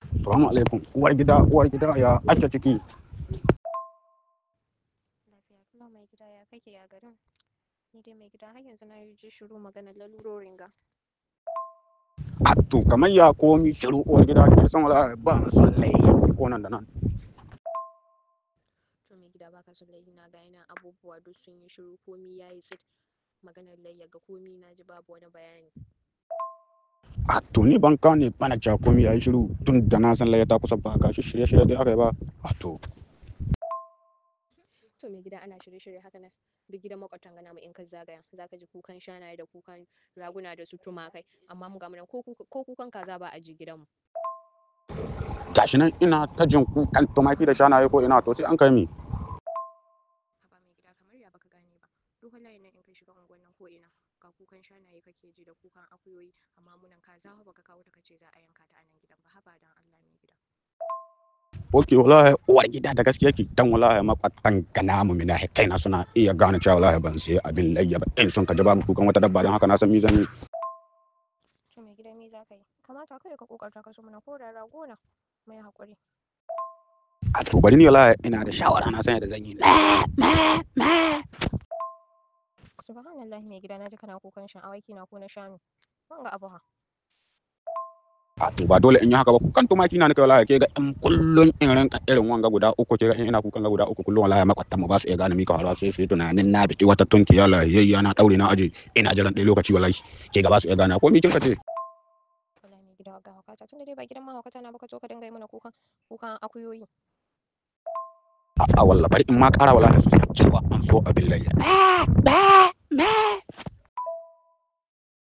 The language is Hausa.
Salamu alaikum. Uwar gida, uwar gida ya ake ciki. Lafiya kalau mai gida ya kake ya garin? Ni dai mai gida har yanzu na ji shiru maganar lalurorin ga. A to kamar ya komi shiru uwar gida ke san wala ba na son laifi ko nan da nan. To mai gida baka son laifi na ga yana abubuwa duk sun yi shiru komi ya yi tsit. Maganar layya ga komi na ji babu wani bayani. A to ni ban kane bana cewa komi ya yi shiru tun da na san laye ta kusa ba ga shi shirye shirye dai aka yi ba. A to To mai gida ana shirye-shirye haka nan duk gidan makwabtan gana mu in ka zagaya za ka ji kukan shanaye da kukan raguna da su tumakai amma mu ga mu nan ko kuka- ko kukan kaza ba a ji gidanmu. gashi nan ina ta jin kukan tumaki da shanaye ko ina to sai an kai mi. Haba mai gida kamar ya baka gane ba. Duk layin nan in kai shiga unguwan nan ko ina ga kukan shanaye kake ji da kukan akuyoyi amma mu nan kaza fa baka kawo ta kace za a yanka ta a nan gidan ba haba dan Allah mai gida. Ok wallahi uwar gida da gaskiya ke dan wallahi makwatan gana mu mina kaina suna iya gane cewa wallahi ban sai abin layya ba in sun ka ji babu kukan wata dabba don haka na san mizan yi. To mai gida me za ka yi? Kamata kai ka kokarta ka so mana ko da rago na mai haƙuri. A to bari ni wallahi ina da shawara na san yadda zan yi. Subhanallah mai gida naji kana kukan shan awaki na ko na shanu. Wanga abu ha. A to ba dole in yi haka ba kukan tumaki na nika wallahi ke ga in kullun in rinka irin wanga guda uku ke ga in ina kukan ga guda uku kullun wallahi makwatan mu ba su iya gane mika harawa sai su yi tunanin na biki wata tunki ya lahiyayya na daure na aje ina jiran ɗaya lokaci wallahi ke ga ba su iya gane ko mi kin ka ce. Wallahi mai gida ga haukata tunda dai ba gidan mahaukata na baka zo ka dinga yi mana kukan kukan akuyoyi. A wallah bari in ma ƙara wallahi su san cewa an so abin layya.